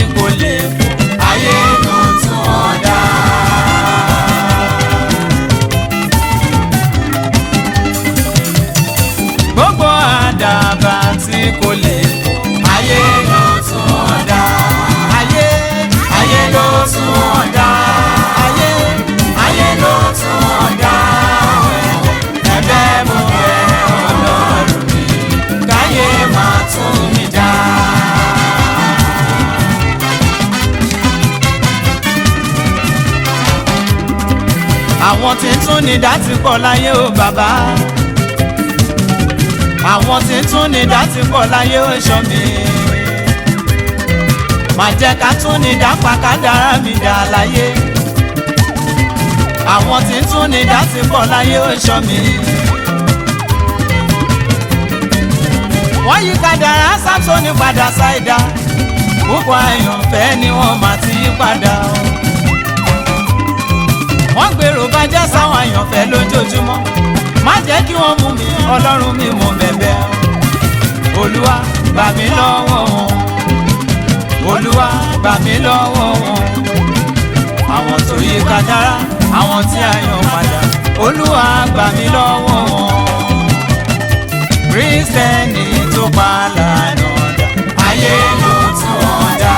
kò lè fò ayé ló tún wọn dá. gbogbo àdàbà tí kò lè fò ayé ló tún wọn dá. ayé ayé ló tún wọn dá. ayé ayé ló tún wọn dá. ẹ̀bẹ̀ mo bẹ̀ Ọlọ́run mi káyé máa tún mi dá. àwọn tí ń tún ní dá ti pọ̀ láyé o bàbá àwọn tí ń tún ní dá ti pọ̀ láyé o ṣọ́ mi má jẹ́ ká tún ní dá pàkádàrá mi dá láyé àwọn tí ń tún ní dá ti pọ̀ láyé o ṣọ́ mi. wọ́n yí kádàrá Sámsónì padà ṣáìdá púpọ̀ àyànfẹ́ ni wọ́n máa ti yí padà o wọ́n gbèrò bàjẹ́ sáwọn àyànfẹ́ lójoojúmọ́ má jẹ́ kí wọ́n mú mi ọlọ́run mi mọ̀ bẹ̀bẹ̀ olúwa gbà mí lọ́wọ́ wọn olúwa gbà mí lọ́wọ́ wọn àwọn tó yí kádàrá àwọn tí a yàn padà olúwa gbà mí lọ́wọ́ wọn kírísítẹ́nì tó pa lànà dà ayé ló tún wọn dá.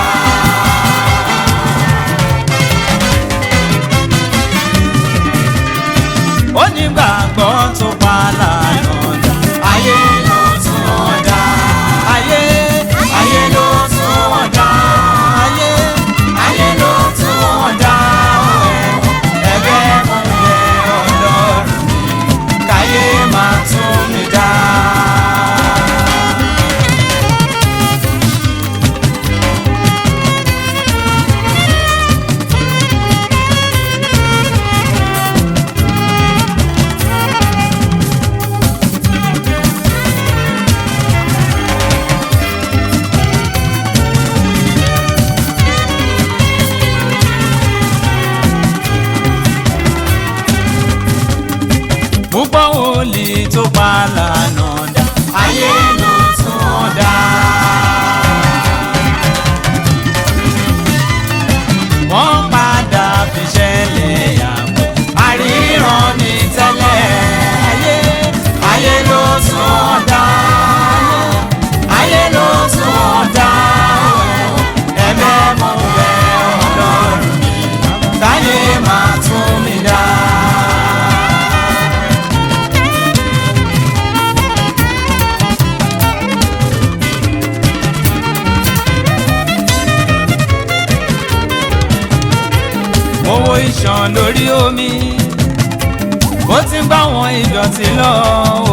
onígbàgbọ́ tó pa lànà dà. ayé ló tún wọn dá. ayé ayé ló tún wọn dá. ayé ayé ló tún wọn dá. ẹ̀bẹ̀ mo bẹ̀ Ọlọ́run mi káyé máa tún mi dá. púpọ̀ wòlíì tó pa lànà dà ayé ló tún wọn dá. wọ́n padà fi ṣẹlẹ̀ yàgò àríran ní tẹ́lẹ̀ ayé ayé ló tún wọn dá. ayé ló tún wọn dá. ẹ̀mẹ́ mo bẹ̀ Ọlọ́run mi káyé máa tún mi dá. owó ìṣàn lórí omi bó ti ń bá wọn ìdọ̀tí lọ o.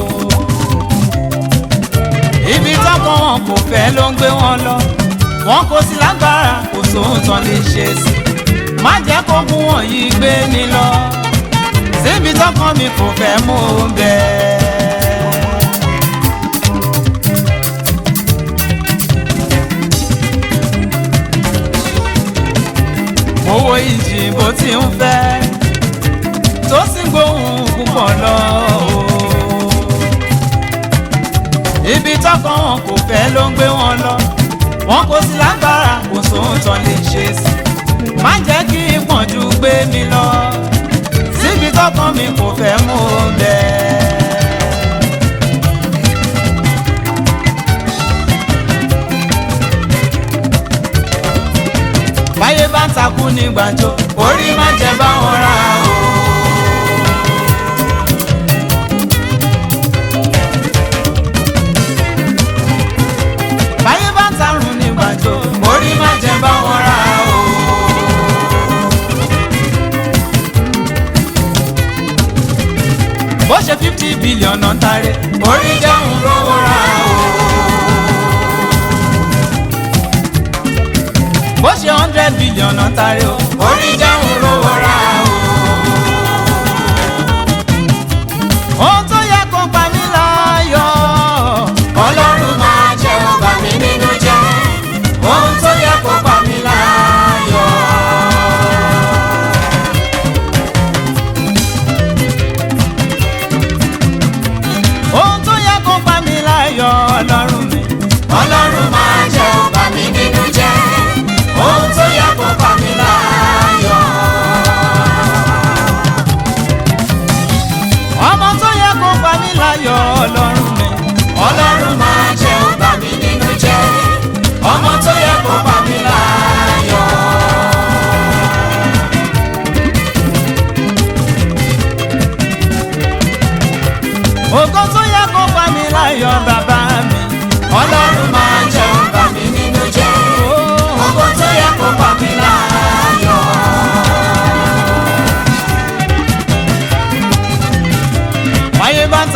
ibi tọ́kàn wọn kò fẹ́ ló ń gbé wọn lọ wọn kò sí lágbára kò sóhun tán lè ṣe sí má jẹ́ kó gún wọn yìí gbé mi lọ síbi tọ́kàn mi kò fẹ́ mú un bẹ́ẹ̀. owó ìjì bó ti ń fẹ́ tó sì ń gbóhùn púpọ̀ lọ o. ibi tọ́kàn wọn kò fẹ́ ló ń gbé wọn lọ wọn kò sí lágbára kò sóhun tán lè ṣe sí má jẹ́ kí ìpọ́njú gbé mi lọ síbi tọ́kàn mi kò fẹ́ mú un bẹ́ẹ̀. báyé bá ń takú ní gbàjọ orí má jẹ báwọn ra o. báyé bá ń tarun ní gbàjọ orí má jẹ báwọn ra o. bó ṣe fifty billion náà tare orí jẹun lówó ra o. bó ṣe hundred billion náà tari o. orí jẹun lówó ra o. ohun tó yẹ kó pa mí láyọ̀. ọlọ́run máa jẹ́ ó bà mí nínú jẹ́. ohun tó yẹ kó pa mí láyọ̀. ohun tó yẹ kó pa mí láyọ̀ ọlọ́run mi. ọlọ́run máa jẹ́ ó bà mí nínú jẹ́.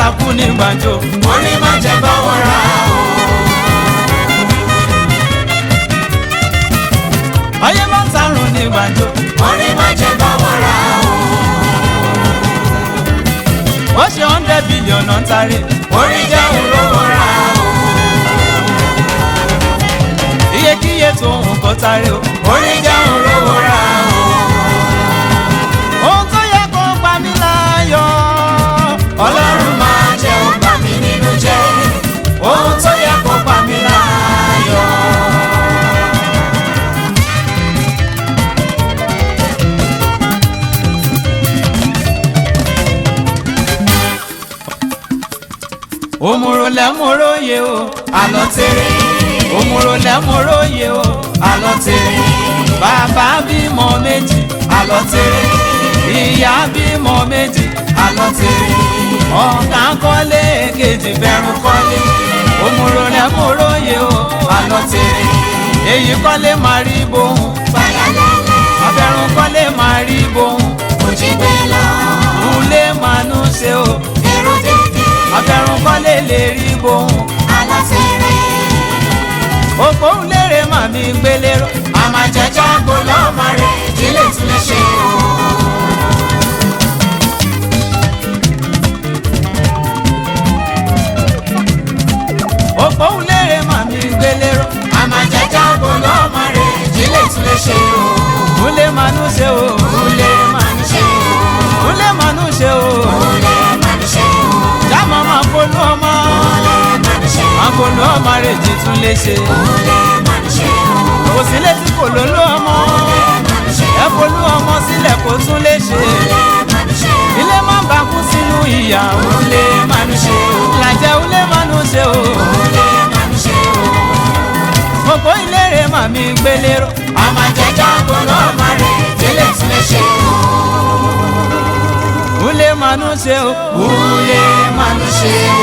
takú ní gbàǹjo. orí má jẹ́ bọ́wọ́ ra o. ayé bá ń tarun ní gbàǹjo. orí má jẹ́ bọ́wọ́ ra o. ó ṣe hundred billion náà ń tarí. orí jẹ́ olówó ra o. iyekíye tó ń kọ́ tarí o. orí jẹ́ olówó ra o. ohun tó yẹ kó pa mí láyọ̀. ọlọ́run máa jẹ́ ó bà mí nínú jẹ́ ohun tó yẹ kó pa mí láyọ̀. òmùrò lẹ́mùróye o. àlọ́ tèrè òmùrò lẹ́mùróye o. àlọ́ tèrè bàbá bímọ méjì. àlọ́ tèrè ìyá bímọ méjì. àlọ́ tèrè ọ̀gá kọ́lé kejì bẹ̀rù kọ́lé. òmùrò lẹ́mùróye o. àlọ́ tèrè èyí kọ́lé máa rí bóun. fàyàlẹ́lẹ́ abẹ́rùn kọ́lé máa rí bóun. òjì gbé lọ ulé máa nú ṣe o. èrò dédé abẹ́rùn kọ́lé lè rí bóun. àlọ́ tèrè òpó lérè màmí gbélérò. àmàjẹjọ́ gbólọ́mọ rẹ̀ ìdílé tún lè ṣe o. òpó lérè màmí gbélérò. àmàjẹjọ́ gbólọ́mọ rẹ̀ ìdílé tún lè ṣe o. ulé máa nú ṣe o. Olè máa ń ṣe o. ulé máa nú ṣe o. Olè máa ń ṣe o. jámọ́ máa polú ọmọ. Olè máa ń ṣe o. máa polú ọmọ rẹ̀ jí tún lè ṣe. Olè máa ń ṣe o. kò sí létí kò ló ló ọmọ. Máa ń ṣe ẹ polú ọmọ sílẹ̀ kó tún lè ṣe. máa ń ṣe o. ilé máa ń bá kú sínú ìyà. Olè máa ń ṣe o. làjẹ́ ulé máa nú ṣe o. Olè máa ń ṣe o. òpó ìlérè màmí gbélérò. Àmàjẹjọ́ gbólọ́mọ rẹ̀ ìdílé tún lè ṣe o. ulé máa nú ṣe o. Olè máa ń ṣe o.